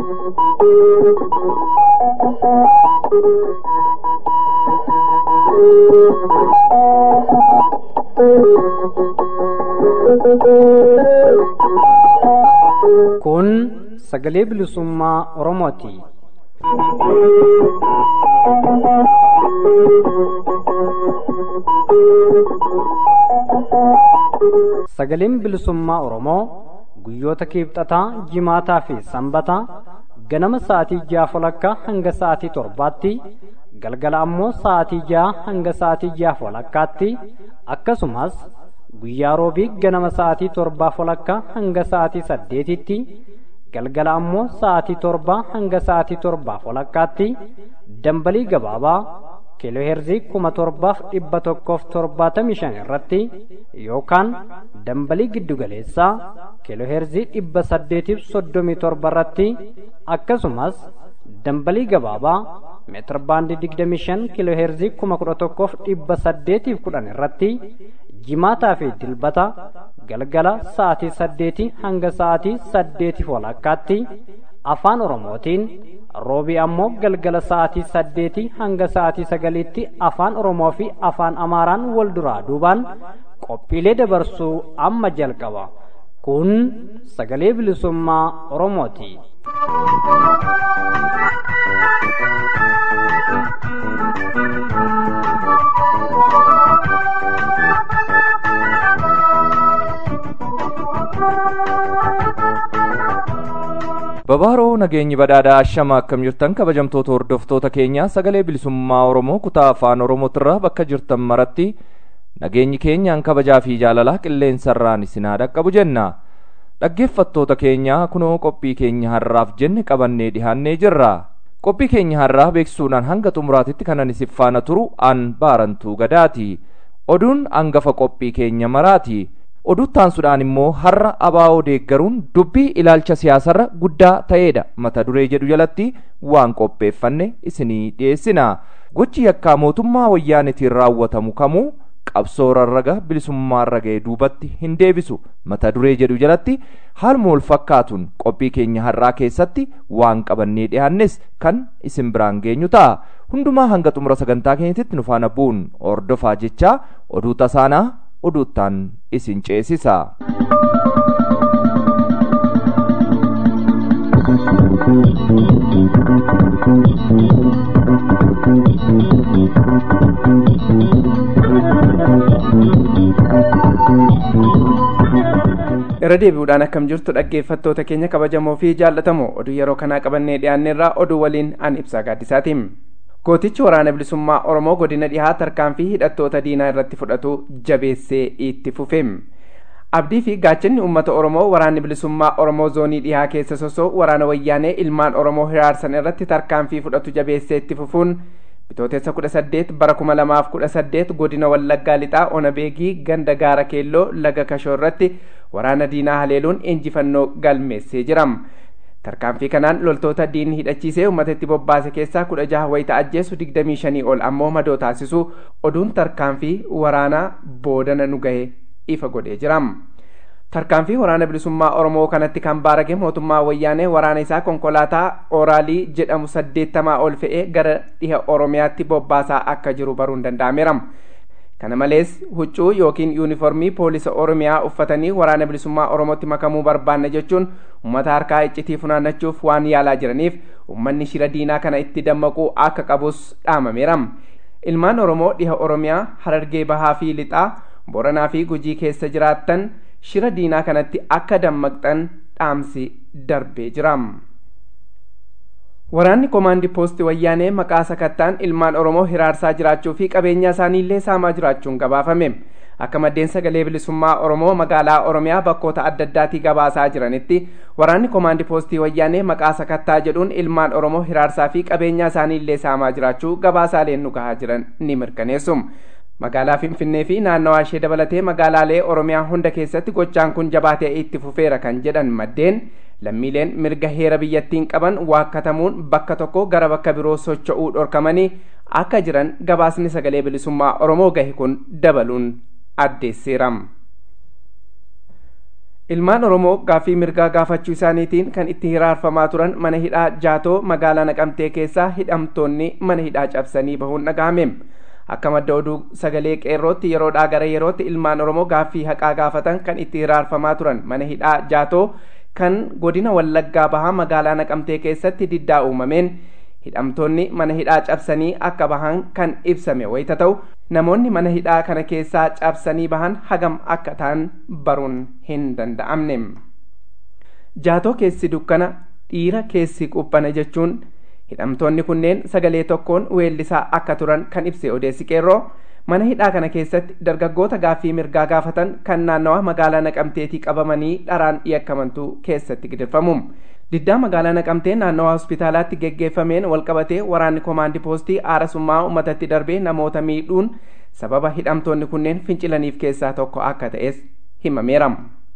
Kun sagalee bilisummaa Oromooti. Sagaleen bilisummaa Oromoo guyyoota kiibxataa, jimaataa fi sanbataa ganama sa'aatii ja'a walakkaa hanga sa'aatii torbaatti galgala ammoo sa'aatii ja'a hanga sa'aatii ja'a walakkaatti akkasumas guyyaa roobii ganama sa'aatii torbaa walakkaa hanga sa'aatii saddeetitti galgala ammoo sa'aatii torbaa hanga sa'aatii torbaa walakkaatti dambalii gabaabaa kiilooheerzii kuma torbaaf dhibba tokkoof torbaatamii shan irratti yookaan dambalii giddugaleessaa kiilooheerzii dhibba saddeetiif soddomii torba irratti akkasumas dambalii gabaabaa meetir baandii digdamii shan kiilooheerzii kuma kudha tokkoof dhibba saddeetiif kudhan irratti jimaataa fi dilbata galgala sa'aatii saddeetii hanga sa'aatii saddeetiif walakkaatti afaan oromootiin roobii ammoo galgala sa'aatii saddeetii hanga sa'aatii sagaliitti afaan oromoo fi afaan amaaraan wal duraa duubaan qophiilee dabarsuu amma jalqaba kun sagalee bilisummaa oromooti. Babaaroo nageenyi badhaadhaa ashama akkam jirtan kabajamtoota hordoftoota keenya sagalee bilisummaa Oromoo kutaa afaan Oromootirraa bakka jirtan maratti nageenyi keenyaan kabajaa fi jaalalaa qilleensarraan isin haa dhaqqabu jenna. Dhaggeeffattoota keenya kunoo qophii keenya har'aaf jenne qabannee dhihaannee jirra. Qophii keenya har'aa beeksisuudhaan hanga xumuraatitti kanan isin faana turu an baarantuu gadaati. Oduun hangafa qophii keenya maraati. oduttaansuudhaan immoo har'a abaa'oo deeggaruun dubbii ilaalcha siyaasarra guddaa ta'eedha mata duree jedhu jalatti waan qopheeffanne isinii dhiyeessina gochi yakkaa mootummaa wayyaanetiin raawwatamu kamuu qabsoo rarraga bilisummaarra ga'e duubatti hin deebisu mata duree jedhu jalatti haaluma wal fakkaatuun qophii keenya har'aa keessatti waan qabannee dhiyaannes kan isin biraan geenyu ta'a hundumaa hanga xumura sagantaa keenyatti nu faana bu'uun ordofaa jechaa oduu tasaanaa oduuttaan isin ceesisa. irra deebi'uudhaan akkam jirtu dhaggeeffattoota keenya kabajamoo fi jaallatamoo oduu yeroo kanaa qabannee dhiyaanneerraa oduu waliin an ibsaa gaaddisaatiin. gootichi waraana bilisummaa oromoo godina dhihaa tarkaanfii hidhattoota diinaa irratti fudhatu jabeessee itti fufe abdii fi gaachanni uummata oromoo waraanni bilisummaa oromoo zoonii dhihaa keessa sosoo waraana wayyaanee ilmaan oromoo hiraarsan irratti tarkaanfii fudhatu jabeessee itti fufuun bitootessa kudha saddeet bara kuma lamaaf kudha saddeet godina wallaggaa lixaa onabeegii ganda gaara keelloo laga kashoo irratti waraana diinaa haleeluun injifannoo galmeessee jira. tarkaanfii kanaan loltoota diinni hidhachiisee uummata itti bobbaase keessaa kudha jaha wayita ajjeesu digdamii shanii ol ammoo madoo taasisu oduun tarkaanfii waraanaa boodana nu gahe ifa godhee jira. tarkaanfii waraana bilisummaa oromoo kanatti kan baarage mootummaa wayyaanee waraana isaa konkolaataa oraalii jedhamu saddeettamaa ol fe'ee gara dhiha oromiyaatti bobbaasaa akka jiru baruun danda'ameera. kana malees huccuu yookiin yuuniformii poolisa oromiyaa uffatanii waraana bilisummaa oromootti makamuu barbaanna jechuun uummata harkaa iccitii funaannachuuf waan yaalaa jiraniif uummanni shira diinaa kana itti dammaquu akka qabus dhaamameera ilmaan oromoo dhiha oromiyaa harargee bahaa fi lixaa boranaa fi gujii keessa jiraattan shira diinaa kanatti akka dammaqxan dhaamsi darbee jira. waraanni koomaandii poostii wayyaanee maqaa sakattaan ilmaan oromoo hiraarsaa jiraachuu fi qabeenya isaaniillee saamaa jiraachuun gabaafame akka maddeen sagalee bilisummaa oromoo magaalaa oromiyaa bakkoota adda addaatii gabaasaa jiranitti waraanni koomaandii poostii wayyaanee maqaa sakattaa jedhuun ilmaan oromoo hiraarsaa fi qabeenya isaaniillee saamaa jiraachuu gabaasaaleen nu gahaa jiran ni mirkaneessu magaalaa finfinnee fi naannawaa ishee dabalatee magaalaalee oromiyaa hunda keessatti gochaan kun jabaatee itti fufeera kan jedhan maddeen lammiileen mirga heera biyyattiin qaban waakkatamuun bakka tokko gara bakka biroo socho'uu dhorkamanii akka jiran gabaasni sagalee bilisummaa oromoo gahe kun dabaluun addeesseera. ilmaan oromoo gaaffii mirgaa gaafachuu isaaniitiin kan itti hiraarfamaa turan mana hidhaa jaatoo magaalaa naqamtee keessaa hidhamtoonni mana hidhaa cabsanii bahuun dhagahame akka madda oduu sagalee qeerrootti yeroodhaa gara yerootti ilmaan oromoo gaaffii haqaa gaafatan kan itti hiraarfamaa turan mana hidhaa jaatoo kan godina wallaggaa bahaa magaalaa naqamtee keessatti diddaa uumameen hidhamtoonni mana hidhaa cabsanii akka bahan kan ibsame wayita ta'u namoonni mana hidhaa kana keessaa cabsanii bahan hagam akka ta'an baruun hin danda'amne jaatoo keessi dukkana dhiira keessi qubbana jechuun hidhamtoonni kunneen sagalee tokkoon weellisaa akka turan kan ibse odeessi qeerroo mana hidhaa kana keessatti dargaggoota gaaffii mirgaa gaafatan kan naannawa magaalaa naqamteetii qabamanii dharaan yakkamantu keessatti gidirfamu diddaa magaalaa naqamtee naannawa hospitaalaatti geggeeffameen walqabatee waraanni koomaandii poostii aarasummaa uummatatti darbee namoota miidhuun sababa hidhamtoonni kunneen fincilaniif keessaa tokko akka ta'es himameera.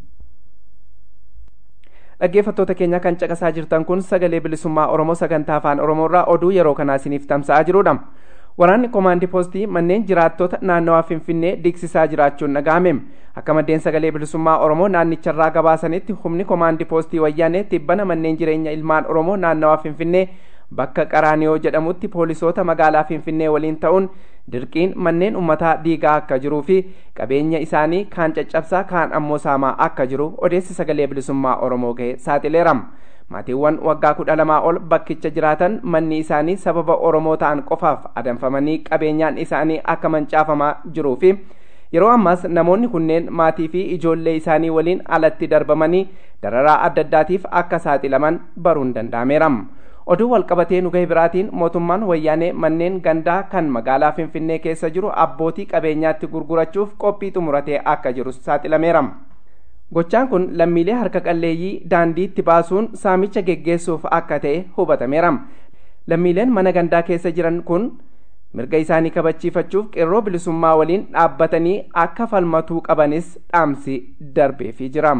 dhaggeeffattoota keenya kan caqasaa jirtan kun sagalee bilisummaa oromoo sagantaa afaan oromoorraa oduu yeroo kanaa isiniif tamsa'aa jirudha. waraanni koomaandii poostii manneen jiraattota naannawaa finfinnee diigsisaa jiraachuun dhagahame akka maddeen sagalee bilisummaa oromoo naannicharraa gabaasanitti humni koomaandii poostii wayyaanee tibbana manneen jireenya ilmaan oromoo naannawaa finfinnee bakka qaraaniyoo jedhamutti poolisoota magaalaa finfinnee waliin ta'uun dirqiin manneen ummataa diigaa akka jiruu fi qabeenya isaanii kaan caccabsaa kaan ammoo saamaa akka jiru odeessi sagalee bilisummaa oromoo gahe saaxileera. maatiiwwan waggaa kudha lamaa ol bakkicha jiraatan manni isaanii sababa oromoo ta'an qofaaf adamfamanii qabeenyaan isaanii akka mancaafamaa jiruu fi yeroo ammaas namoonni kunneen maatii fi ijoollee isaanii waliin alatti darbamanii dararaa adda addaatiif akka saaxilaman baruun danda'ameera. oduu walqabatee nu gahe biraatiin mootummaan wayyaanee manneen gandaa kan magaalaa finfinnee keessa jiru abbootii qabeenyaatti gurgurachuuf qophii xumuratee akka jiru saaxilameera. gochaan kun lammiilee harka qalleeyyii daandiitti baasuun saamicha geggeessuuf akka ta'e hubatameera lammiileen mana gandaa keessa jiran kun mirga isaanii kabachiifachuuf qeerroo bilisummaa waliin dhaabbatanii akka falmatuu qabanis dhaamsi darbeefii jira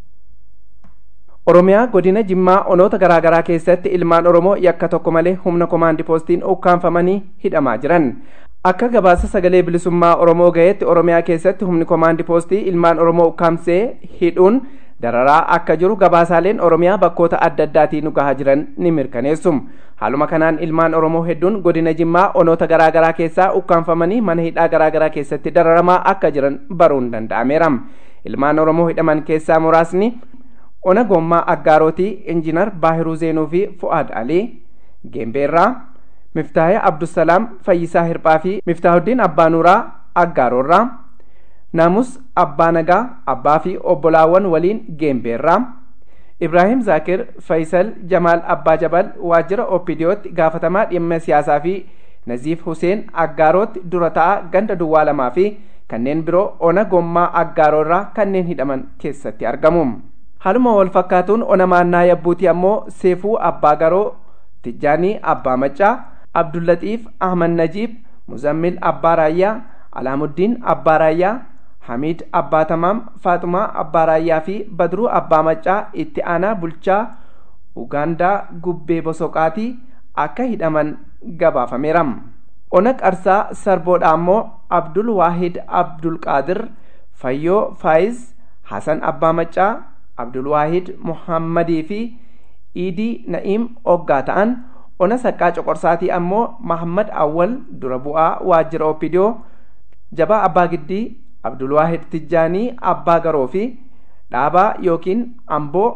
oromiyaa godina jimmaa onoota garaagaraa keessatti ilmaan oromoo yakka tokko malee humna koomaandii poostiin ukkaanfamanii hidhamaa jiran akka gabaasa sagalee bilisummaa oromoo gaheetti oromiyaa keessatti humni koomaandii poostii ilmaan oromoo ukkaamsee hidhuun dararaa akka jiru gabaasaaleen oromiyaa bakkoota adda addaatiin nu gahaa jiran ni mirkaneessu haaluma kanaan ilmaan oromoo hedduun godina jimmaa onoota garaagaraa keessaa ukkaanfamanii mana hidhaa garaagaraa keessatti dararamaa akka jiran baruun danda'ameera ilmaan oromoo hidhaman keessaa muraasni ona gommaa aggaarootii injiinar baahiruu zeenuu fi fu'aad alii geembeerraa miftaahee abdusalaam fayyisaa hirphaa fi miftaahuddin abbaa nuuraa aggaaroorraa naamus abbaa nagaa abbaa fi obbolaawwan waliin geembeerraa ibraahim zaakir faysal jamaal abbaa jabal waajjira oppidiyootti gaafatamaa dhimma siyaasaa fi naziif huseen aggaarootti dura ta'a ganda duwwaa lamaa fi kanneen biroo ona gommaa aggaaroo kanneen hidhaman keessatti argamu haaluma wal fakkaatuun ona maannaa yabbuuti ammoo seefuu abbaa garoo tijjaanii abbaa maccaa abdullatiif ahmad najiib muzammil abbaa raayyaa alaamuddin abbaa raayyaa hamiid abbaa tamaam faaxumaa abbaa raayyaa fi badruu abbaa maccaa itti aanaa bulchaa ugaandaa gubbee bosoqaatii akka hidhaman gabaafameera ona qarsaa sarboodha ammoo abdul waahid abdul qaadir fayyoo faayiz hasan abbaa maccaa abdul waahid muhammadii fi iidii na'iim oggaa ta'an ona saqqaa coqorsaatii ammoo mahammad awwal dura bu'aa waajjira oppidiyoo jabaa abbaa giddii abdulwaahid tijjaanii abbaa garoo fi dhaabaa yookiin amboo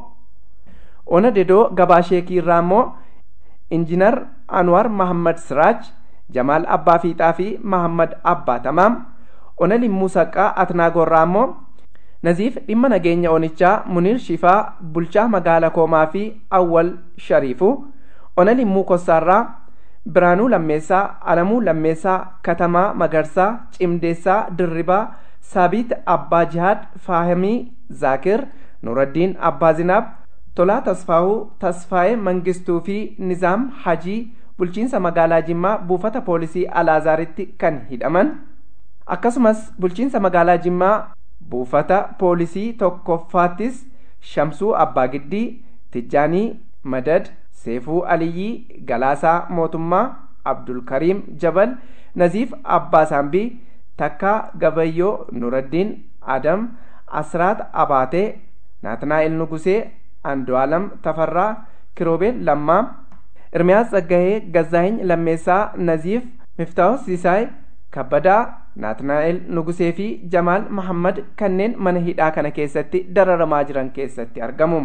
ona dedoo gabaa sheekii irraa ammoo injinar anwar mahammad siraaj jamaal abbaa fiixaa fi mahammad abbaa tamaam ona limmuu saqqaa atnaagoorraa ammoo naziif dhimma nageenya onichaa muniir shifaa bulchaa magaala koomaa fi awwal shariifu ona limmuu kossaarraa biraanuu lammeessaa alamuu lammeessaa katamaa magarsaa cimdeessaa dirribaa saabiit abbaa jihaad faahimii zaakir nuraddiin abbaa zinaab tolaa tasfaahuu tasfaa'ee mangistuu fi nizaam hajii bulchiinsa magaalaa jimmaa buufata poolisii alaazaaritti kan hidhaman akkasumas bulchiinsa magaalaa jimmaa buufata poolisii tokkoffaattis shamsuu abbaa giddii tijjaanii madad seefuu aliyyii galaasaa mootummaa abdulkariim jabal naziif abbaa saambii takkaa gabayyoo nuraddiin adam asraat abaatee naatnaa'el nugusee andu'aalam tafarraa kiroobeel lammaa irmiyaas tsaggahee gazzaahiny lammeessaa naziif miftaahus sisaay kabbadaa naatnaa'el nugusee fi jamaal mahammad kanneen mana hidhaa kana keessatti dararamaa jiran keessatti argamu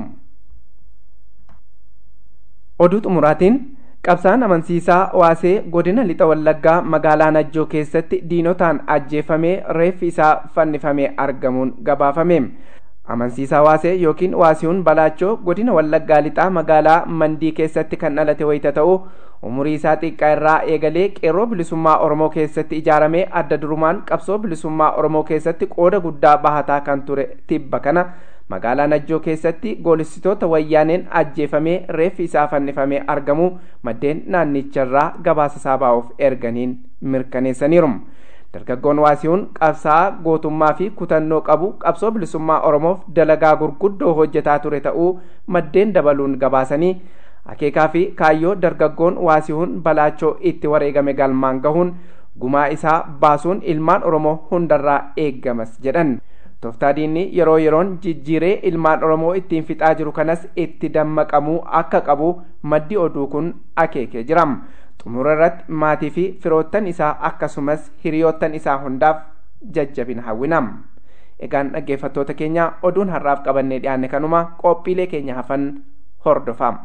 oduu xumuraatiin qabsaan amansiisaa waasee godina lixa wallaggaa magaalaa najjoo keessatti diinotaan ajjeefamee reeffi isaa fannifamee argamuun gabaafame amansiisaa waasee yookiin waasiyuun balaachoo godina wallaggaa lixaa magaalaa mandii keessatti kan dhalate wayita ta'u umurii isaa xiqqaa irraa eegalee qeerroo bilisummaa oromoo keessatti ijaaramee adda durumaan qabsoo bilisummaa oromoo keessatti qooda guddaa bahataa kan ture tibba kana magaalaa najjoo keessatti goolistitoota wayyaaneen ajjeefamee reeffi isaa fannifamee argamu maddeen naannicharraa gabaasa saabaa'uuf erganiin mirkaneessaniiru. dargaggoon waasiyuun qabsaa'aa gootummaa fi kutannoo qabu qabsoo bilisummaa oromoof dalagaa gurguddoo hojjetaa ture ta'uu maddeen dabaluun gabaasanii akeekaa fi kaayyoo dargaggoon waasiyuun balaachoo itti wareegame galmaan gahuun gumaa isaa baasuun ilmaan oromoo hundarraa eeggamas jedhan tooftaa diinni yeroo yeroon jijjiiree ilmaan oromoo ittiin fixaa jiru kanas itti dammaqamuu akka qabu maddi oduu kun akeekee jira xumura irratti maatii fi firoottan isaa akkasumas hiriyoottan isaa hundaaf jajjabina hawwinam egaan dhaggeeffattoota keenya oduun har'aaf qabannee dhiyaanne kanuma qophiilee keenya hafan hordofaa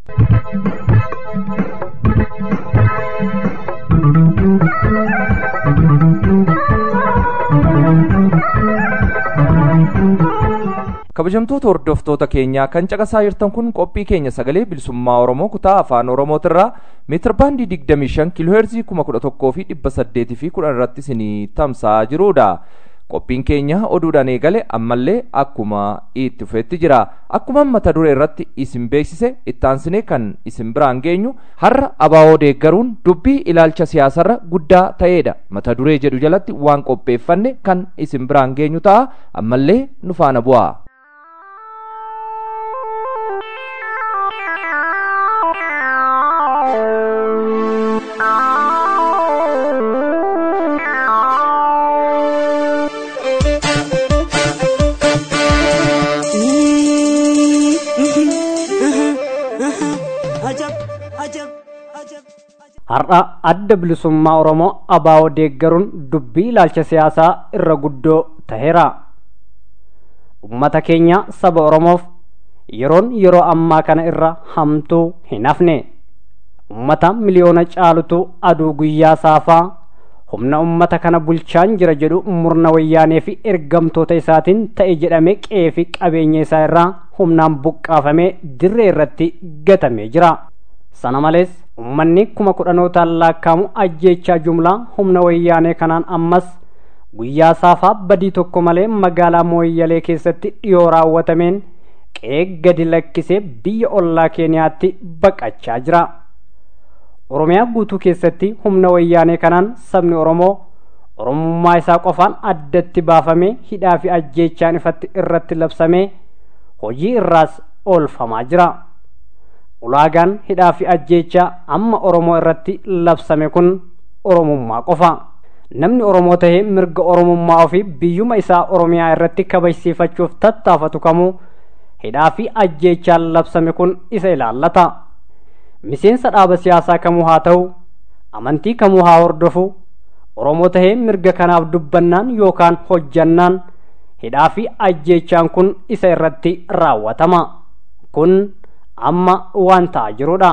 kabajamtoota hordoftoota keenyaa kan caqasaa jirtan kun qophii keenya sagalee bilisummaa oromoo kutaa afaan oromootirraa meetir baandii 25 kiilooheerzii 11,000 fi 800 fi 10 irratti isinii tamsa'aa jirudha. qophiin keenya oduudhaan eegale ammallee akkuma itti fufetti jira akkuma mata duree irratti isin beeksise ittaansinee kan isin biraan geenyu har'a abaa'oo deeggaruun dubbii ilaalcha siyaasarra guddaa ta'eedha mata duree jedhu jalatti waan qopheeffanne kan isin biraan geenyu ta'a ammallee nu faana bu'aa. har'a adda bilisummaa oromoo abaa'oo deeggaruun dubbii ilaalcha siyaasaa irra guddoo taheera ummata keenya saba oromoof yeroon yeroo ammaa kana irra hamtuu hin hafne ummata miliyoona caalutu aduu guyyaa saafaa humna ummata kana bulchaan jira jedhu murna wayyaanee fi ergamtoota isaatiin ta'e jedhame qe'ee fi qabeenya isaa irraa humnaan buqqaafamee dirree irratti gatamee jira sana malees ummanni kuma kudhanootaan laakkaamu ajjeechaa jumlaa humna wayyaanee kanaan ammas guyyaa saafaa badii tokko malee magaalaa mooyyalee keessatti dhiyoo raawwatameen qe'ee gadi lakkisee biyya ollaa keeniyaatti baqachaa jira oromiyaa guutuu keessatti humna wayyaanee kanaan sabni oromoo oromummaa isaa qofaan addatti baafamee hidhaa fi ajjeechaan ifatti irratti labsamee hojii irraas oolfamaa jira ulaagaan hidhaa fi ajjeechaa amma oromoo irratti labsame kun oromummaa qofa namni oromoo tahee mirga oromummaa ofii biyyuma isaa oromiyaa irratti kabajsiifachuuf tattaafatu kamuu hidhaa fi ajjeechaan labsame kun isa ilaallata miseensa dhaaba siyaasaa kamuu haa ta'u amantii kamuu haa hordofu oromoo tahee mirga kanaaf dubbannaan yookaan hojjannaan hidhaa fi ajjeechaan kun isa irratti raawwatama kun amma waan ta'aa jirudha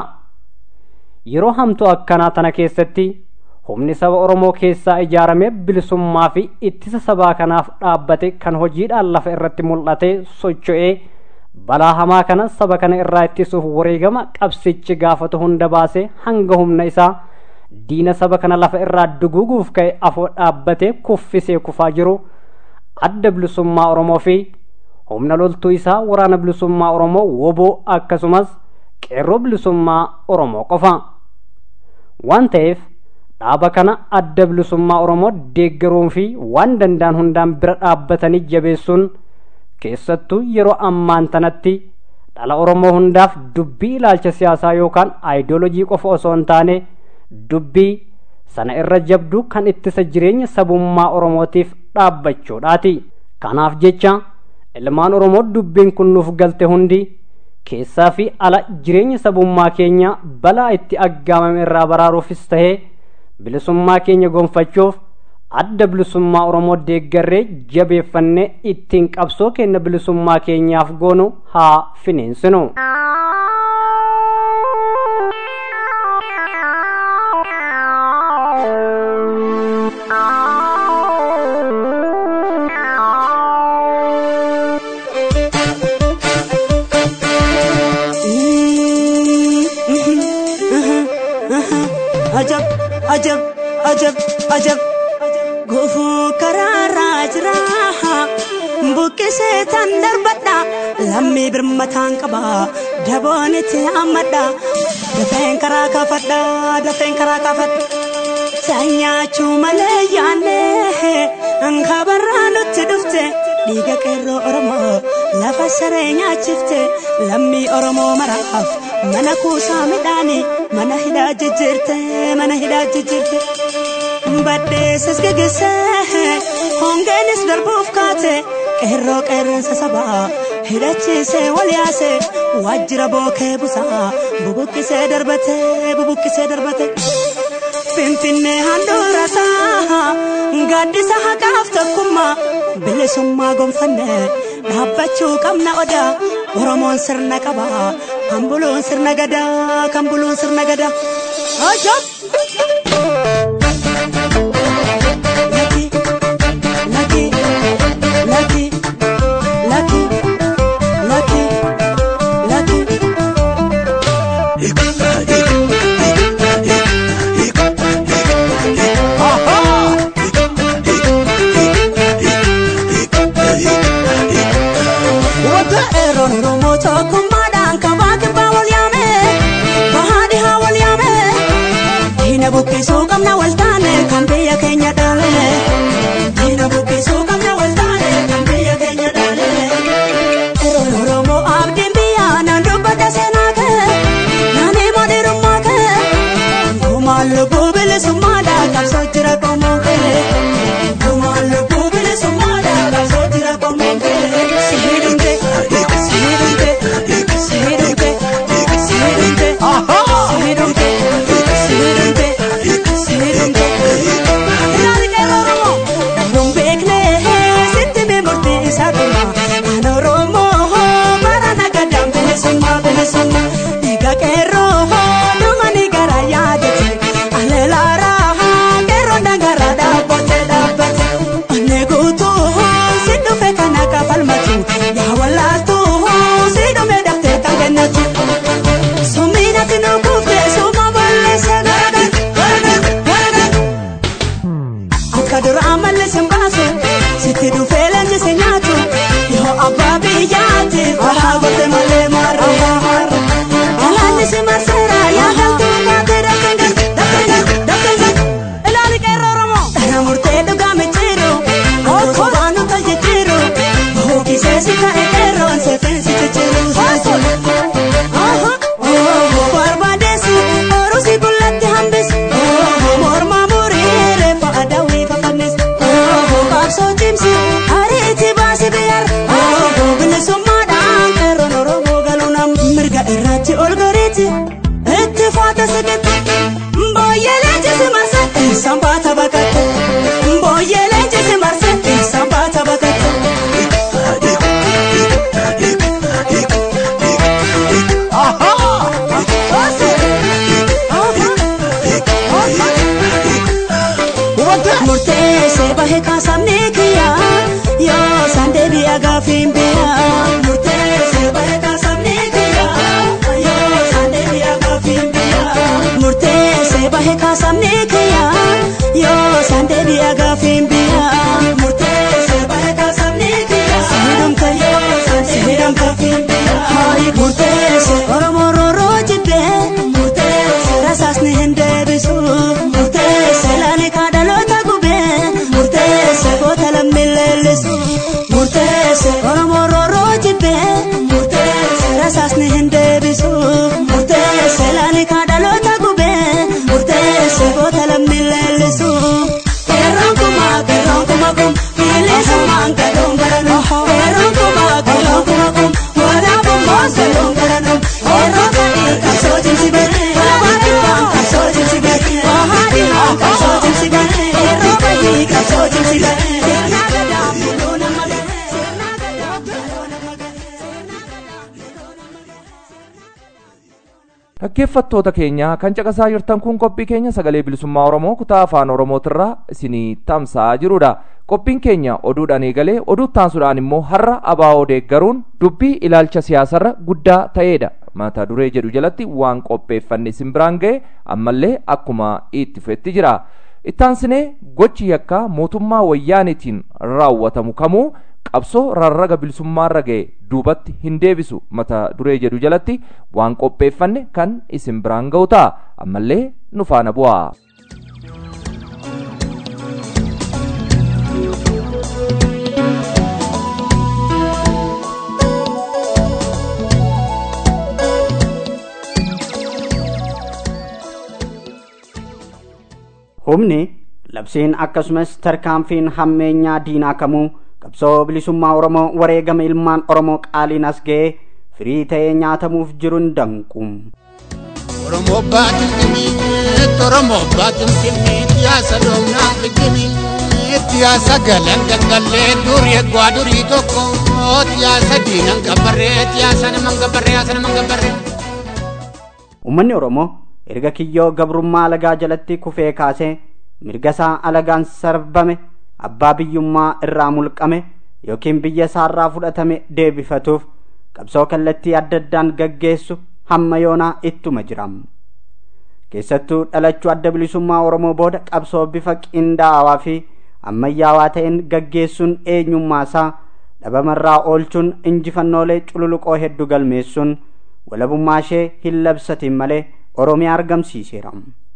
yeroo hamtuu akkanaa tana keessatti humni saba oromoo keessaa ijaaramee bilisummaa fi ittisa sabaa kanaaf dhaabbate kan hojiidhaan lafa irratti mul'ate socho'ee balaa hamaa kana saba kana irraa ittisuuf wareegama qabsichi gaafatu hunda baasee hanga humna isaa diina saba kana lafa irraa duguuguuf ka'e afoo dhaabbatee kuffisee kufaa jiru adda bilisummaa oromoo fi humna loltuu isaa waraana bilisummaa oromoo woboo akkasumas qeerroo bilisummaa oromoo qofa waan ta'eef dhaaba kana adda bilisummaa oromoo deeggaruun fi waan danda'an hundaan bira dhaabbatanii jabeessuun keessattuu yeroo ammaan tanatti dhala oromoo hundaaf dubbii ilaalcha siyaasaa yookaan aayidoolojii qofa osoo hin taane dubbii sana irra jabduu kan ittisa jireenya sabummaa oromootiif dhaabbachuudhaati kanaaf jecha ilmaan oromoo dubbiin kun nuuf galte hundi keessaa fi ala jireenya sabummaa keenya balaa itti aggaamame irraa baraaruufis tahee bilisummaa keenya gonfachuuf adda bilisummaa oromoo deeggarree jabeeffannee ittiin qabsoo kenna bilisummaa keenyaaf goonu haa finiinsinu. ajab ajab ajab ajab gufuu karaarraa jira buqqisee tan darbadha lammii birmataan qaba daboon itti hammadha dafeen karaa kaafadha dafeen karaa kaafadha sanyaachuu malee yaanne ankabarraa nutti dhufte dhiiga qeerroo oromoo lafa saree nyaachifte lammii oromoo maraaf mana kuusaa midhaanii mana hidhaa jijjiirte mana hidhaa jijjiirte badheessas gegesse hongeenis darbuuf kaate qeerroo qeerransa sabaa hidhachiise wal yaase waajjira bookee busaa bubuqqisee darbate bubuqqisee darbate finfinnee handhuurasaa gaaddisa haqaaf tokkummaa bilisummaa gonfanne dhaabbachuu qabna odaa oromoon sirna qaba kan buluun sirna gadaa kan buluun sirna gadaa ajab laki laki laki laki laki laki Eeroon Oromoo tokkummaadhaan kabaa kibbaa wal yaame bahaa dhihaa wal yaame diina buqqisuu qabna wal taane kan biyya keenya dhaale diina buqqisuu qabna wal taane kan biyya keenya dhaale Eeroon Oromoo abdiin biyyaa naan dubbadha seenaa kee naan hima dhiirummaa kee gumaan lubbuu bilisummaadha qabsoo jira qomoo kee gumaan lubbuu bilisummaadha qabsoo jira qomoo kee siidumte siidumte siidumte siidumte siidumte siidumte siidumte ilaali qeerroo oromoo nuun beekne sitti beemurti isaa dhuma kan oromoo bara nagadaan bilisummaa bilisummaa dhiiga qeerroo dhumani gara yaadate aleelaaraa qeerroo dangaraa dhaabbate dhaabbate onnee guutuu si dhufe kana kafalmatu yaa wallaaltu si dhume dhaftee kan kennatu sumiinati nu kuufte suma balleessa garagar garagar garagar akka dura amalli sin baasu sitti dhufee leenji si nyaatu yoo abbaa biyyaati bahaa gote malee marra alaanni si marseera yaa galtuu baatee dafkan gal dafkan gal ilaali qeerroo oromoo dhara murtee dhugaa micciiru okkoo baanu tol jijjiiru hookisee si ka'e qeerroon seefeen si jijjiiru barbaadeessi ooruu si bullatti hambisi mormaa murii reeffa adawwii fafannis qabsoo cimsi ariitii baasi biyyar bilisummaadhaan qeerroon oromoo galuu nam mirga irratti ol goriiti itti faata siqitti booyyee leenjisi marse eessaan baata baqatte booyyee leenjisi marse eessaan baata baqatte. murteessee bahe kaasamni kiyya yoo san deebi'a gaafiin biyya murteessee bahe kaasamni kiyya yoo san deebi'a gaafiin biyya murteessee bahe kaasamni kiyya yoo san deebi'a gaafiin biyya murteessee bahe kaasamni kiyya siidhamta yoo san deebi'a gaafiin biyya murteessee oromoo rooroo jibbee murteessee rasaasni hin deebisu murteessee laani kaadhaloota gubee murteessee goota lammiin leellisu murteessee oromoo rooroo jibbee murteessee rasaasni hin deebisu murteessee laani kaadhaloota gubee murteessee goota lammiin leellisu. Qeerroon kuma qeerroon kuma kum bilisummaan galuun baranu qeerroon kuma dhaggeeffattoota keenya kan caqasaa jirtan kun qophii keenya sagalee bilisummaa oromoo kutaa afaan oromootirraa isinii tamsa'aa jirudha qophiin keenya oduudhaan eegalee oduu taansuudhaan immoo har'a abaa'oo deeggaruun dubbii ilaalcha siyaasarra guddaa ta'eedha mata duree jedhu jalatti waan qopheeffanne isin biraan ga'e ammallee akkuma itti fufetti jira ittaansinee gochi yakkaa mootummaa wayyaanitiin raawwatamu kamuu qabsoo rarraga bilisummaarra ga'e duubatti hin deebisu mata duree jedhu jalatti waan qopheeffanne kan isin biraan ga'u ta'a ammallee nu faana bu'aa. humni labsiin akkasumas tarkaanfiin hammeenyaa diinaa kamuu qabsoo bilisummaa oromoo wareegama ilmaan oromoo qaaliin as ga'ee firii ta'ee nyaatamuuf jiruun danqu. Oromoo baatimtimi Oromoo baatimtimi siyaasa doonaa fitimi siyaasa galan galgalee durii eegwaa durii tokko siyaasa diinan gabarree siyaasa naman gabarree siyaasa naman gabarree. Uummanni Oromoo erga kiyyoo gabrummaa alagaa jalatti kufee kaasee mirga isaa alagaan sarbame abbaa biyyummaa irraa mulqame yookiin biyya isaarraa fudhatame deebifatuuf qabsoo kallattii adda addaan gaggeessu hamma yoonaa ittuma jiram. Keessattuu dhalachuu adda bilisummaa Oromoo booda qabsoo bifa qindaa'aa fi ammayyaawaa ta'een gaggeessuun eenyummaa isaa dhabamarraa oolchuun injifannoolee cululuqoo hedduu galmeessuun walabummaa ishee hin labsatiin malee Oromiyaa argamsiiseera.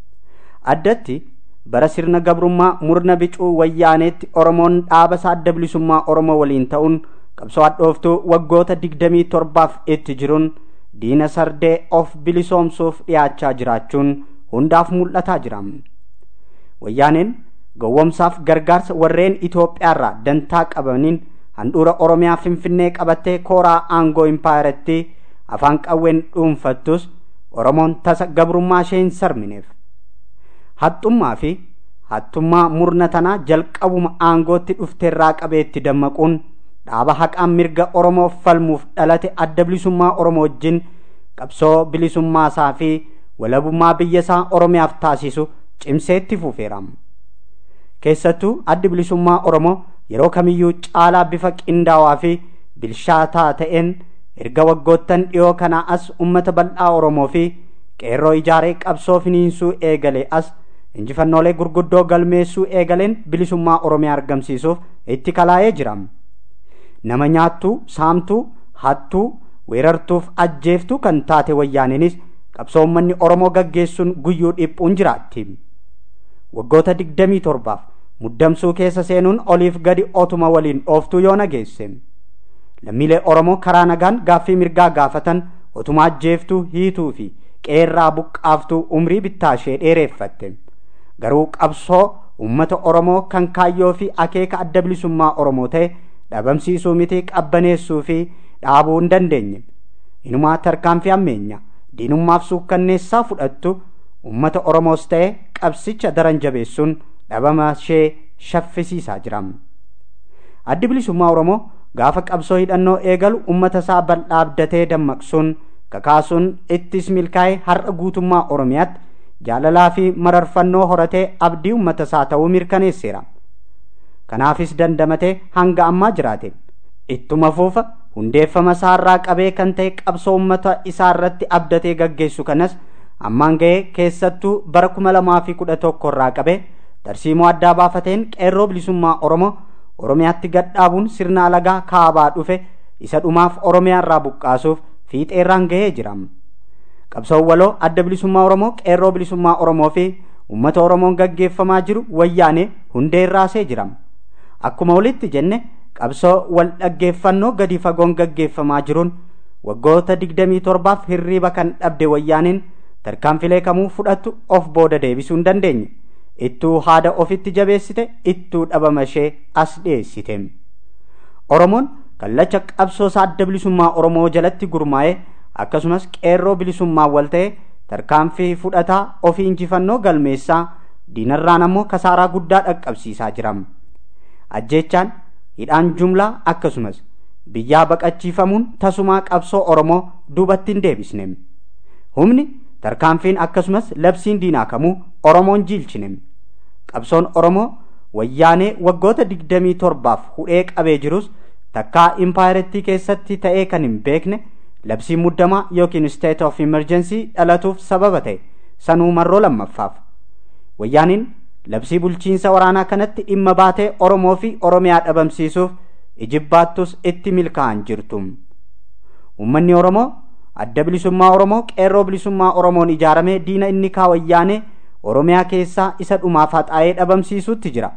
Addatti bara sirna gabrummaa murna bicuu wayyaaneetti Oromoon dhaaba isaa adda bilisummaa Oromoo waliin ta'uun qabsoo hadhooftuu waggoota digdamii torbaaf itti jiruun diina sardee of bilisoomsuuf dhiyaachaa jiraachuun hundaaf mul'ataa jira. Wayyaaneen gowwomsaaf gargaarsa warreen Itoophiyaarraa dantaa qabaniin handhuura Oromiyaa Finfinnee qabattee kooraa aangoo impaayaratti afaan qawween dhuunfattus Oromoon tasa gabrummaa ishee hin sarmineef. Haxxummaa fi hattummaa murna tanaa jalqabuma aangootti dhufteerraa qabeetti dammaquun dhaaba haqaan mirga Oromoof falmuuf dhalate adda bilisummaa Oromoo wajjin qabsoo bilisummaa isaa fi walabummaa biyya isaa Oromiyaaf taasisu cimseetti fufeera. Keessattuu addi bilisummaa Oromoo yeroo kamiyyuu caalaa bifa qindaawaa fi bilchaataa ta'een erga waggoottan dhiyoo kanaa as ummata bal'aa Oromoo fi qeerroo ijaaree qabsoo finiinsuu eegale as injifannoolee gurguddoo galmeessuu eegaleen bilisummaa Oromiyaa argamsiisuuf itti kalaa'ee jira. Nama nyaattuu, saamtuu, hattuu, weerartuuf ajjeeftuu kan taate wayyaaniinis qabsoo uummanni Oromoo gaggeessuun guyyuu dhiphuun jiraatti. Waggoota digdamii torbaaf muddamsuu keessa seenuun oliif gadi otuma waliin dhooftuu yoo nageesse. Lammiilee Oromoo karaa nagaan gaaffii mirgaa gaafatan otuma ajjeeftuu hiituu fi qeerraa buqqaaftuu umrii bittaa ishee dheereeffatte. Garuu qabsoo uummata Oromoo kan kaayyoo fi akeeka adda bilisummaa Oromoo ta'e dhabamsiisuu miti qabbaneessuu fi dhaabuu hin dandeenye. Inumaa tarkaanfii ammeenya diinummaaf suukkanneessaa fudhattu uummata Oromoos ta'e qabsicha daran jabeessuun dhabama ishee shaffisiisaa jira. Addi bilisummaa Oromoo gaafa qabsoo hidhannoo eegalu uummata isaa bal'aa abdatee dammaqsuun kakaasuun ittis milkaa'ee har'a guutummaa Oromiyaatti jaalalaa fi mararfannoo horatee abdii uummata isaa ta'uu mirkaneesseera. Kanaafis dandamatee hanga ammaa jiraate. Ittuma fuufa hundeeffama isaarraa qabee kan ta'e qabsoo uummata isaa irratti abdatee gaggeessu kanas ammaan ga'ee keessattuu bara kuma lamaa fi kudha tokko irraa qabee tarsiimoo addaa baafateen qeerroo bilisummaa Oromoo Oromiyaatti gadhaabuun sirna alagaa kaabaa dhufe isa dhumaaf Oromiyaa irraa buqqaasuuf fiixeerraan ga'ee jira. Qabsoon waloo adda bilisummaa Oromoo qeerroo bilisummaa Oromoo fi uummata Oromoon gaggeeffamaa jiru wayyaanee hundee irraasee jira. Akkuma walitti jenne qabsoo wal dhaggeeffannoo gadi fagoon gaggeeffamaa jiruun waggoota digdamii torbaaf hirriiba kan dhabde wayyaaneen tarkaanfilee kamuu fudhattu of booda deebisuu hin dandeenye. Ittuu haada ofitti jabeessite ittuu dhabama ishee as dhiyeessite. Oromoon kallacha qabsoo isaa adda bilisummaa Oromoo jalatti gurmaa'ee akkasumas qeerroo bilisummaa wal ta'e tarkaanfii fudhataa ofii injifannoo galmeessaa diinarraan ammoo kasaaraa guddaa dhaqqabsiisaa jira. Ajjeechaan hidhaan jumlaa akkasumas biyyaa baqachiifamuun tasumaa qabsoo Oromoo duubatti hin deebisne. Humni tarkaanfiin akkasumas labsiin diinaa kamuu oromoon jiilchine qabsoon oromoo wayyaanee waggoota digdamii torbaaf hudhee qabee jirus takkaa impaayirettii keessatti ta'ee kan hin beekne labsii muddamaa yookiin state of emergency dhalatuuf sababa ta'e sanuu marroo lammaffaaf wayyaaniin labsii bulchiinsa waraanaa kanatti dhimma baatee oromoo fi oromiyaa dhabamsiisuuf ijibbaattus itti milkaa'an jirtu ummanni oromoo adda bilisummaa oromoo qeerroo bilisummaa oromoon ijaaramee diina inni kaa wayyaanee oromiyaa keessaa isa dhumaaf haxaa'ee dhabamsiisuutti jira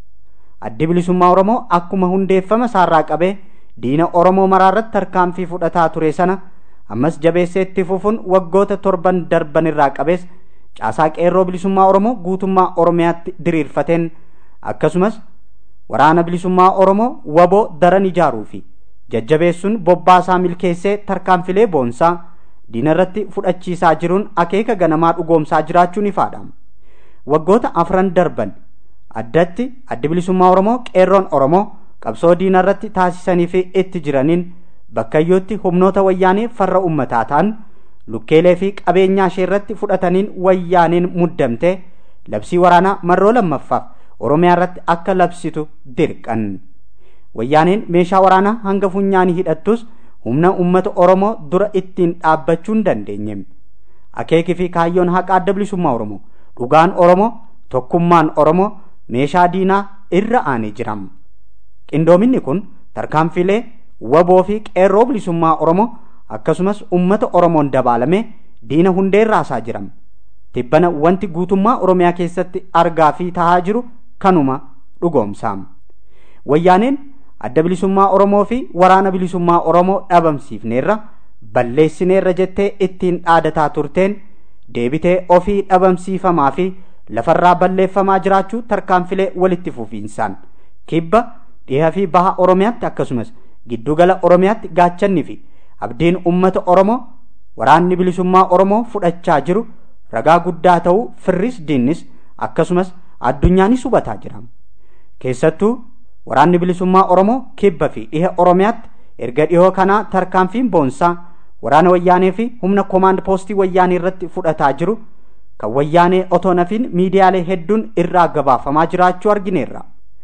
addi bilisummaa oromoo akkuma hundeeffama isaarraa qabee diina oromoo maraarratti tarkaanfii fudhataa ture sana ammas jabeessee itti fufuun waggoota torban darban irraa qabees caasaa qeerroo bilisummaa oromoo guutummaa oromiyaatti diriirfateen akkasumas waraana bilisummaa oromoo waboo daran ijaaruu fi jajjabeessuun bobbaasaa milkeessee tarkaanfilee boonsaa diina irratti fudhachiisaa jiruun akeeka ganamaa dhugoomsaa jiraachuun ifaadha waggoota afran darban addatti addi bilisummaa oromoo qeerroon oromoo qabsoo diina irratti taasisanii fi itti jiraniin bakkayyootti humnoota wayyaanee farra ummataa ta'an lukkeelee fi qabeenyaa ishee irratti fudhataniin wayyaaniin muddamte labsii waraanaa marroo lammaffaaf oromiyaa irratti akka labsitu dirqan wayyaaniin meeshaa waraanaa hanga funyaanii hidhattus humna ummata oromoo dura ittiin dhaabbachuu hin dandeenye akeekii fi kaayyoon haqa adda bilisummaa oromoo dhugaan oromoo tokkummaan oromoo meeshaa diinaa irra aanee jira qindoominni kun tarkaanfilee waboo fi qeerroo bilisummaa oromoo akkasumas ummata oromoon dabaalame diina hundee raasaa jiram tibbana wanti guutummaa oromiyaa keessatti argaa fi tahaa jiru kanuma dhugoomsaam wayyaaneen adda bilisummaa oromoo fi waraana bilisummaa oromoo dhabamsiifneerra balleessineerra jettee ittiin dhaadataa turteen deebitee ofii dhabamsiifamaa fi lafarraa balleeffamaa jiraachuu tarkaanfilee walitti fufiinsaan kibba dhiha fi baha oromiyaatti akkasumas giddugala oromiyaatti gaachannii fi abdiin ummata oromoo waraanni bilisummaa oromoo fudhachaa jiru ragaa guddaa ta'uu firris diinnis akkasumas addunyaanis hubataa jira keessattuu waraanni bilisummaa oromoo kibba fi dhiha oromiyaatti erga dhihoo kanaa tarkaanfiin boonsaa waraana wayyaanee fi humna koomaand poostii wayyaanee irratti fudhataa jiru kan wayyaanee otoo nafiin miidiyaalee hedduun irraa gabaafamaa jiraachuu argineerra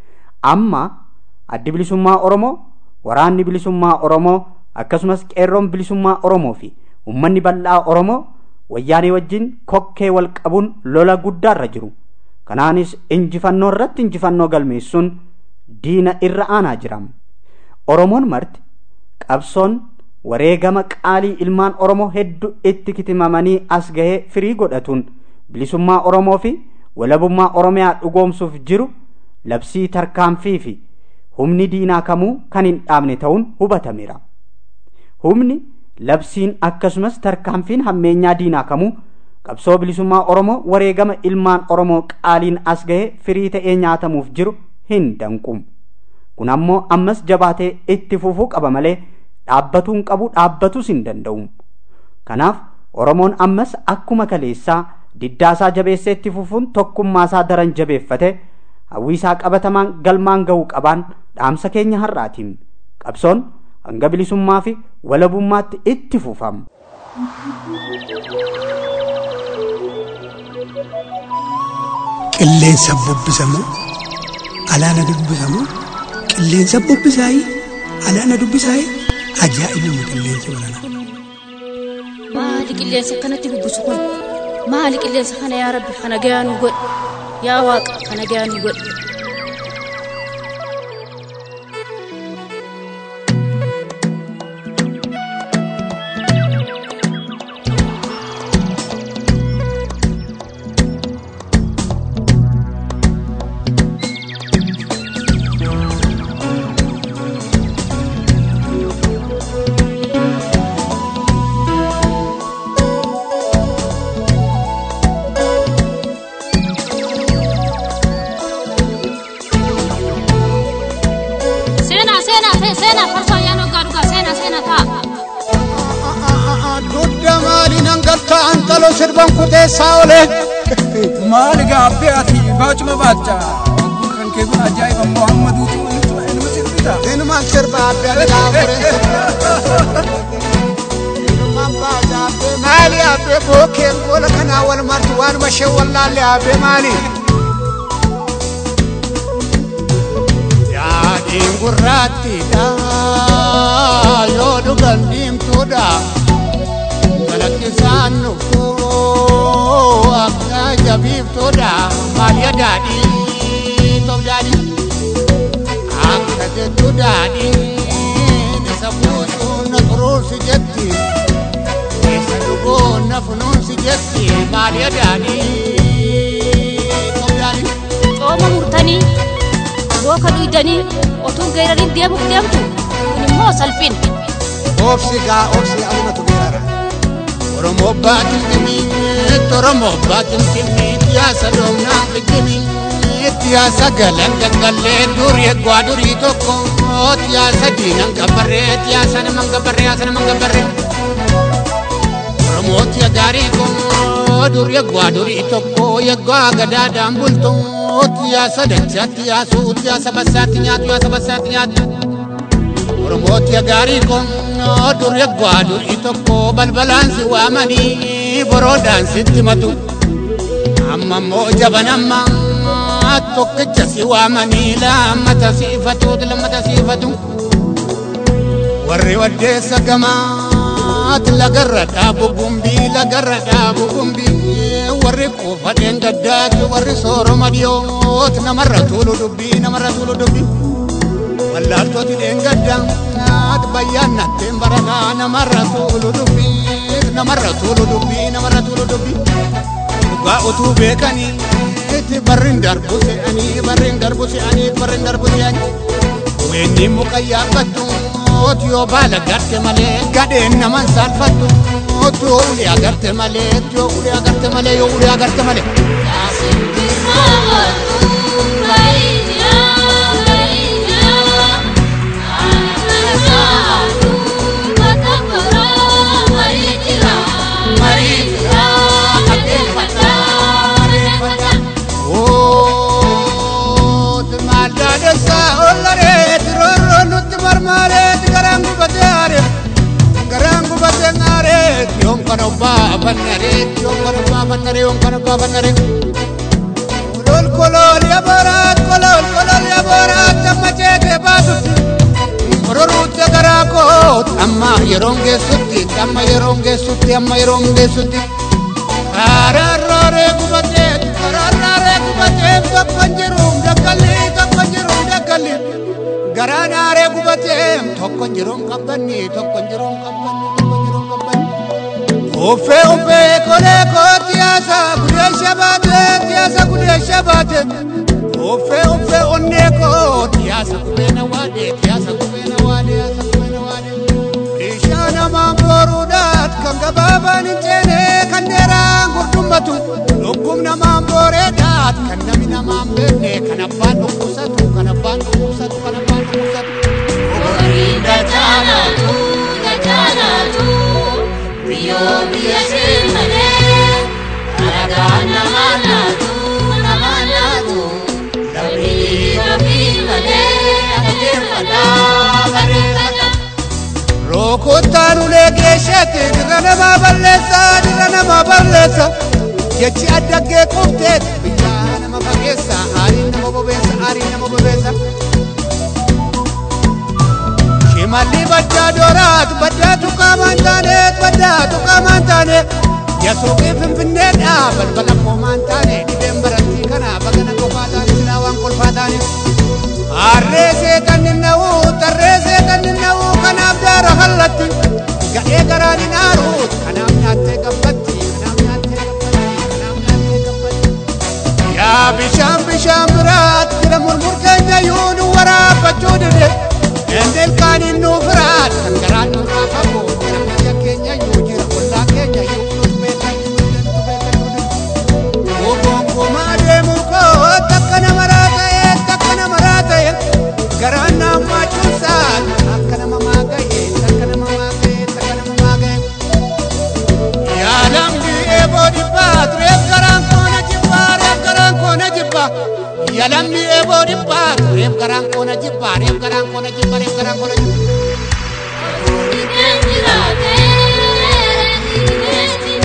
amma addi bilisummaa oromoo waraanni bilisummaa oromoo akkasumas qeerroon bilisummaa oromoo fi ummanni bal'aa oromoo wayyaanee wajjin kokkee wal qabuun lola guddaarra jiru kanaanis injifannoo irratti injifannoo galmeessuun diina irra aanaa jiram oromoon marti qabsoon wareegama qaalii ilmaan oromoo hedduu itti kitimamanii as gahee firii godhatuun bilisummaa oromoo fi walabummaa oromiyaa dhugoomsuuf jiru labsii tarkaanfii fi humni diinaa kamuu kan hin dhaabne ta'uun hubatameera humni labsiin akkasumas tarkaanfiin hammeenyaa diinaa kamuu qabsoo bilisummaa oromoo wareegama ilmaan oromoo qaaliin as gahee firii ta'ee nyaatamuuf jiru hin danqu kun ammoo ammas jabaatee itti fufuu qaba malee dhaabbatuu hin qabu dhaabbatus hin danda'u kanaaf oromoon ammas akkuma kaleessaa diddaasaa jabeessee itti fufuun tokkummaasaa daran jabeeffate hawwiisaa qabatamaan galmaan ga'uu qabaan dhaamsa keenya har'aatiin qabsoon hanga bilisummaa fi walabummaatti itti fufam. qilleensa bubbisamu alaana dubbisamu qilleensa bubbisaayii alaana dubbisaayii ajaa'ibuma qilleensa baranaa. maali qilleensa akkanatti bubbisu kun maali qilleensa kana yaa rabbi kana gayaa nu godhe yaa waaqa kana gayaa nu godhe seenaa seenaa ta'e seenaa farsoo ayyaana waggaa dhugaa seenaa seenaa ta'a dudda maaliin hangaltaa antaloo sirban kuteessaa olee maali gaabbee ati baacuma baacha wagguu kan kee kun ajaa'iba muhammaduutu inuma inuma sirbita inumaan sirba abbe addaa fure inumaan baaja abbe maa maali abbee bookeen goola kanaa wal martu waanuma ishee wallaalle abbee maali daadhiin gurraattiidha yoo dhugan diimtuudha galakkisaan nuffoo akka jabiiftuudha maaliya daadhii tof daadhii akka jettu daadhiin isa buusuu na xuruursi jetti isa dhuguu na funuunsi jetti maaliya daadhii tof daadhii Cooma murtanii booka dhuydanii otuu geerariin deemuuf deemtu kun immoo salphina. obsi gaa obsi alumatu geerara oromoo baatin dhimmiitti oromoo baatin dhimmiitti yaasa doonaa dhimmiitti yaasa galan gaggallee durii eegwaa durii tokko yaasa diinan gabbarree yaasa naman gabbarree yaasa naman gabbarree oromooti gaarii koo durii eegwaa durii tokko eegwaa gadaadhaan bultooti yaasa dachaatti yaasuuti yaasa bassaatti nyaatu yaasa bassaatti nyaatu. Oromooti gaarii kun dur eegwaa durii tokko balbalaan si waamanii boroodhaan sitti matu. Amma immoo jabanamma tokkicha si waamanii lammata siifatu lammata siifatu. Warri waddeessa gamaat lagarra dhaabu gumbii lagarra dhaabu gumbii warri kuufadheen gaddaati warri sooroma dhiyoot namarra tuulu dubbii namarra tuulu dubbii. wallaaltooti dheengaddaa naat bayyaannatteen barataa namarra tuulu dubbii namarra tuulu dubbii namarra tuulu dubbii dhugaa utuu beekanii itti barriin darbu se'anii barriin darbu se'anii barriin darbu se'anii weenni muka yaabbattu yoo baala garte malee gadheen naman saalfattu yoo ulee agarte malee yoo ulee agarte malee yoo ulee agarte malee. Kolol kolol ya barat kolol kolol ya barat amma jeete baasutti Ororuutti garaa koot amma yeroon geessutti amma yeroon geessutti amma yeroon geessutti Kararraaree gubatee kararraaree gubatee tokko hin jiru dakkalli tokko hin jiru dakkalli garaan aaree gubatee tokko hin jiru qabbanni tokko hin jiru qabbanni tokko hin jiru qabbanni. Uffee uffee kolee kooti yaasa gudee shabaate yaasa gudee shabaate uffee uffee onnee kooti yaasa kubeena waadee yaasa kubeena waadee yaasa kubeena waadee. Ishaa namaan booruudhaat kan gabaabaan hin ceene kan dheeraan gurdummatu lubbum namaan booreedhaat kan nami namaan beekne kan abbaan dhukkubsatu kan abbaan dhukkubsatu kan abbaan dhukkubsatu. Oboriin dachaalatu dachaalatu. Biyyoo biyya sirmalee alagaan nama laatu nama laatu lammiin ofii malee adeemfataa bareeffata. Rokottaan ulee geeshatti dirra namaa balleessa dirra namaa balleessa jechi addaggee qofteet biyyaa nama fageessa aariin nama bobeessa aariin nama bobeessa. Shimalli baddaa dooraatu baddaatu qaamaan taaneet baddaatu qaamaan taaneet yasuuqii finfinneedha balbala qoomaan taane dhibeen barattii kana bagana qofaa taane silaa waan kolfaa taane. Harree seetan ninna'u tarree seetan ninna'u kanaaf daara hallatti gadhee garaan hin aaru kanaaf nyaattee gabbatti kanaaf nyaattee gabbatti kanaaf nyaattee gabbatti. Yaa bishaan bishaan biraat jira murmur keenya yoo nu waraabbachuu dide. Endel kaaniin nu firaat kan garaan nu raafamu jira biyya keenya yoo jira ollaa keenya yoo nuti beekan nuti beekan Gongomaa deemu koo takka nama raata'e takka nama raata'e garaan naammaa cuunsaan akka nama maaga'e takka nama maaga'e takka nama maaga'e. Yaalamni eeboo dhibbaa tureef garaan koona jibbaa reef garaan koona jibbaa. Yaalamni eeboo dhibbaa tureef garaan koona jibbaa reef garaan koona jibbaa reef garaan koona jibbaa. Oboriin jiraatee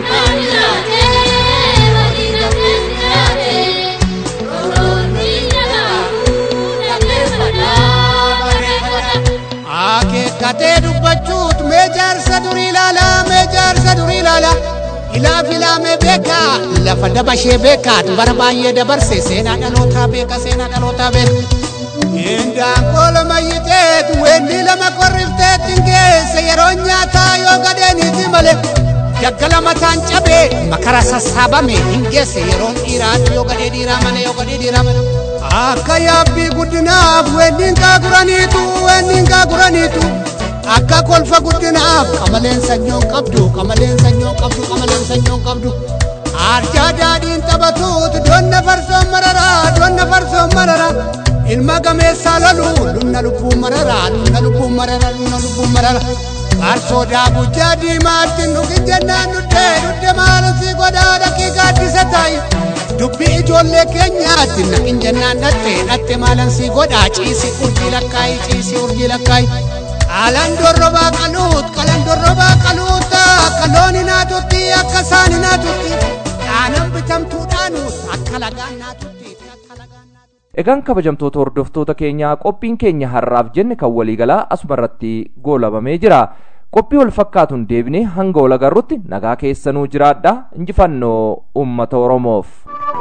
abbaan jiraate walii dhabeen jiraate rooroonni jalaafuu dhaggeeffadhaa bareeffadha. akeekkatee dubbachuut mee jaarsa durii ilaalaa mee jaarsa durii ilaalaa ilaaf ilaamee beekaa lafa dabashee beekaa bara baay'ee dabarse seenaa dhalootaa beeka seenaa dhalootaa beeka. Indaan kola mayyiteet weendi lama korrifteet hin geesse yeroo nyaataa yoo gadeeniiti malee daggala mataan cabee makara sassaabame hin geesse yeroon dhiiraatti yoo gadee dhiiraa malee yoo gadee dhiiraa malee. Akka yaabbii guddinaaf weendiin gaaguraniitu weendiin gaaguraniitu akka kolfa guddinaaf qamaleen sanyoon qabdu qamaleen sanyoon qabdu qamaleen sanyoon qabdu. Arjaa daadhiin taphatuut donna farsoon mararaa donna farsoon mararaa. ilma gameessaa lolu lunna lubbuun mararaa lunna lubbuun mararaa lunna lubbuun mararaa faarsoo daakuu diimaatti nugi jennaan nuddee nudde maalasii godhaa dhaqii gaaddisa taayi dubbi ijoollee keenyaatti naqin jennaan dhatte dhatte maalansii godhaa ciisi urjii lakkaayi ciisi urjii lakkaayi qalan dorrobaa qaluut qalan dorrobaa qaluuta akka loon hinaatutti akka isaan hinaatutti dhaanan bitamtuudhaanuut akka lagaan naatutti. Egaan kabajamtoota hordoftoota keenyaa qophiin keenya har'aaf jenne kan waliigalaa asumarratti goolabamee jira. Qophii wal fakkaatuun deebinee hanga wal agarrutti nagaa keessanuu jiraadha injifannoo uummata Oromoof.